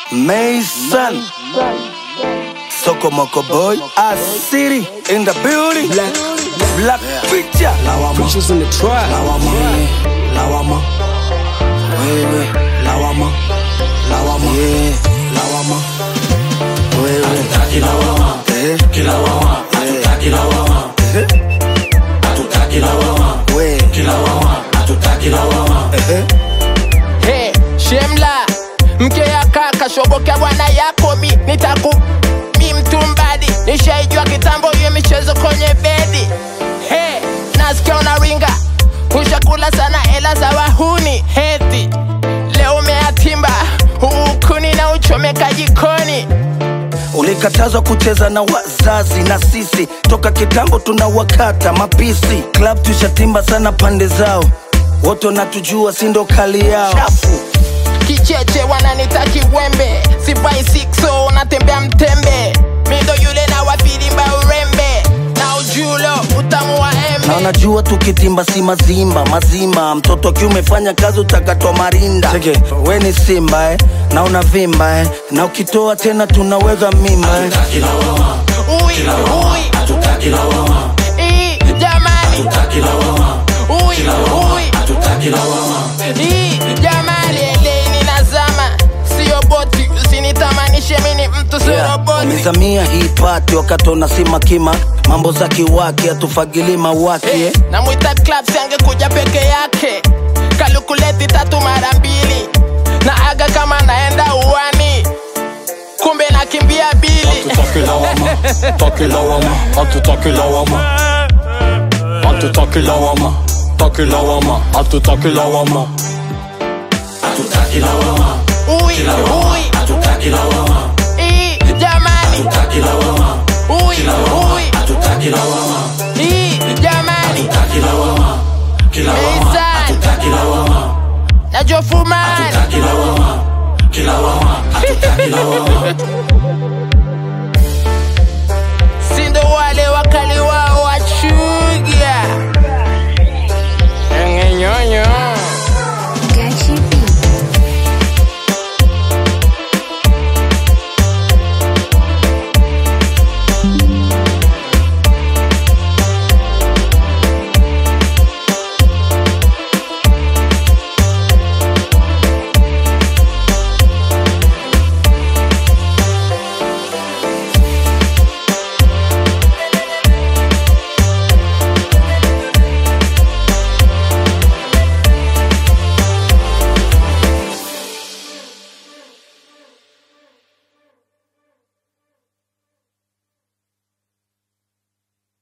Mason Soko Moko Boy Asiri in the building Black, Black Picture lawama, preachers in the trap. Lawama yeah. Lawama Wewe Lawama Lawama yeah. Lawama Wewe Hatutaki lawama eh. Kilawama Hatutaki lawama eh. Hatutaki lawama Wewe Kilawama Hatutaki lawama eh. Hey, Shemla mke ya kaka shobokea bwana yako mi nitaku mi mtumbadi nishaijua kitambo hiyo michezo kwenye bedi hey, nasikia unaringa ushakula sana hela za wahuni heti leo umeatimba huukuni na uchomeka jikoni Ulikatazwa kucheza na wazazi na sisi toka kitambo tunawakata mapisi. Club tushatimba sana pande zao, wote wanatujua, si ndo kali yao. Chafu. kicheche wananita kiwembe sivai sikso natembea mtembe mindo yule na wafilimba urembe na ujulo utamu wa Na embe unajua tukitimba si mazimba mazima, mtoto akiwa umefanya kazi utakatwa marinda. Cheke, we ni simba eh, na unavimba eh, na ukitoa tena tunaweka mimba eh. Ui, ui. Ii, jamani Ui, ui. Ii, jamani eleni nazama sio boti usinitamanishe mini mtu sio roboti Wamezamia hii pati wakati unasima kima, mambo za kiwaki hatufagili mawaki eh. namwita clubs angekuja peke yake kalukuleti tatu mara mbili na aga kama naenda uwani kumbe nakimbia bili Hatutaki lawama, taki lawama, hatutaki lawama. Hatutaki lawama, taki lawama, hatutaki lawama. Ui, ui. Ii, jamani Ui, ui. Ii, jamani Eisan na Jofumani sindo wale wakali wao